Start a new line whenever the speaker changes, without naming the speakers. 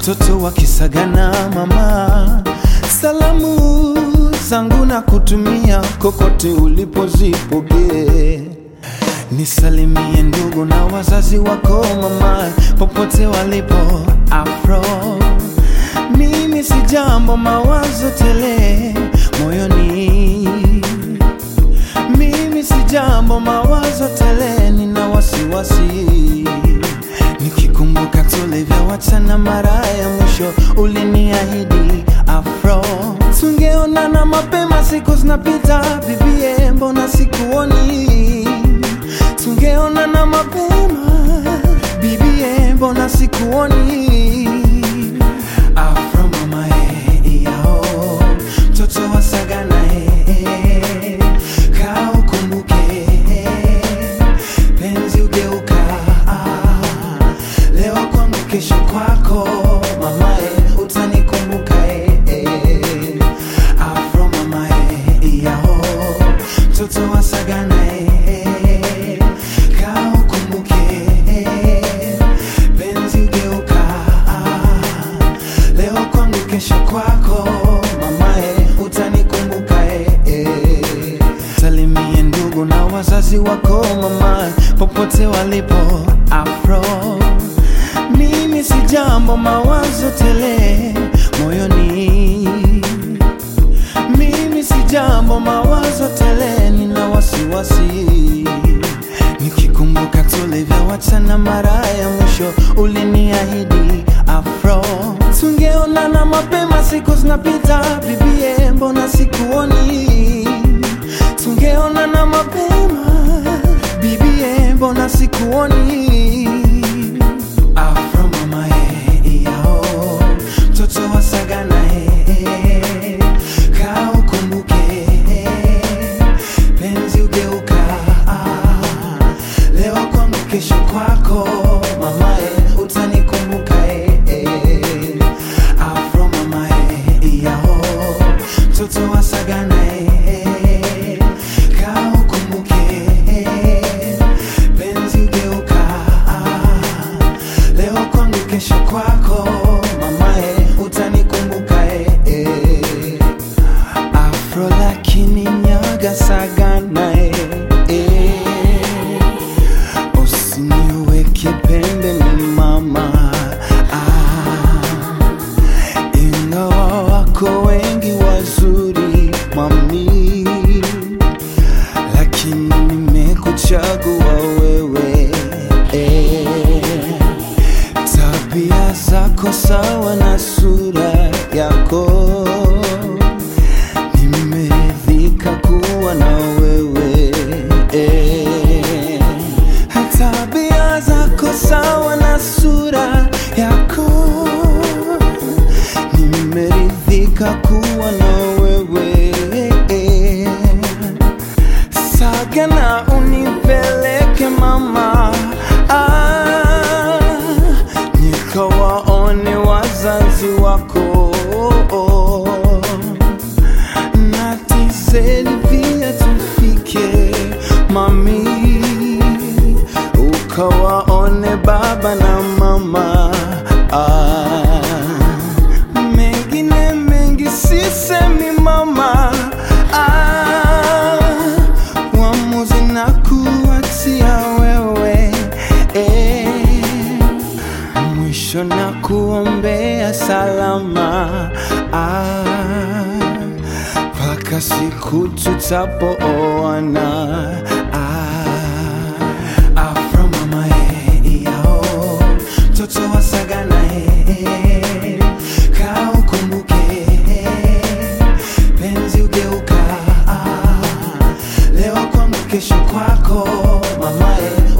mtoto wa Kisagana mama, salamu zangu na kutumia kokote ulipozipokee. Nisalimie ndugu na wazazi wako mama, popote walipo Afro. Mimi si jambo, mawazo tele moyoni. Mimi si jambo, mawazo tele, nina wasiwasi nikikumbuka tulivyowachana mara ya mwisho, uliniahidi Afro tungeonana mapema, siku zinapita, bibie, mbona sikuoni? Tungeonana mapema, bibie, mbona sikuoni? Afro mama eh, yao mtoto wa Sagana eh, kaa ukumbuke penzi ugeuka ah, leo kwangu kesho kwako mamae utanikumbuka eh, eh. afro mamae yao mtoto wa sagana eh, kaa ukumbuke eh, penzi ugeuka ah, leo kwangu kesho kwako mamae utanikumbuka eh, eh. salimie ndugu na wazazi wako mama popote walipo afro mimi si jambo mawazo tele moyoni mimi si jambo mawazo tele nina wasiwasi nikikumbuka tulivyowachana mara ya mwisho uliniahidi afro tungeonana mapema siku zinapita bibie mbona sikuoni tungeonana mapema bibie mbona sikuoni afro mama eh, yao mtoto wa sagana eh, kaa ukumbuke penzi ugeuka ah, leo kwangu kesho kwako mamae utanikumbuka eh, eh. afro mamae yao mtoto wa sagana eh, kaa ukumbuke penzi ugeuka ah, leo kwangu kesho kwako mamae utanikumbuka eh, eh. afro lakini nyaga sagana eh, eh. usiniweke pembeni mama ah, ingawa wako wengi wazuri mami lakini nimekuchagua wewe eh. tabia zako sawa na sura yako nimeridhika kuwa na wewe eh. tabia zako sawa na sura yako nimeridhika kuwa na wewe Sagana unipeleke mama ah, nikawaone wazazi wako na tiseni pia tufike mami ukawaone baba na mama ah, mengine mengi sisemi mama ah, uamuzi na kuachia wewe eh, mwisho na kuombea salama ah, mpaka siku tutapoana ah, afro mama eh, yao mtoto wa sagana eh, kaa ukumbuke penzi ugeuka ah, leo kwangu kesho kwako mamae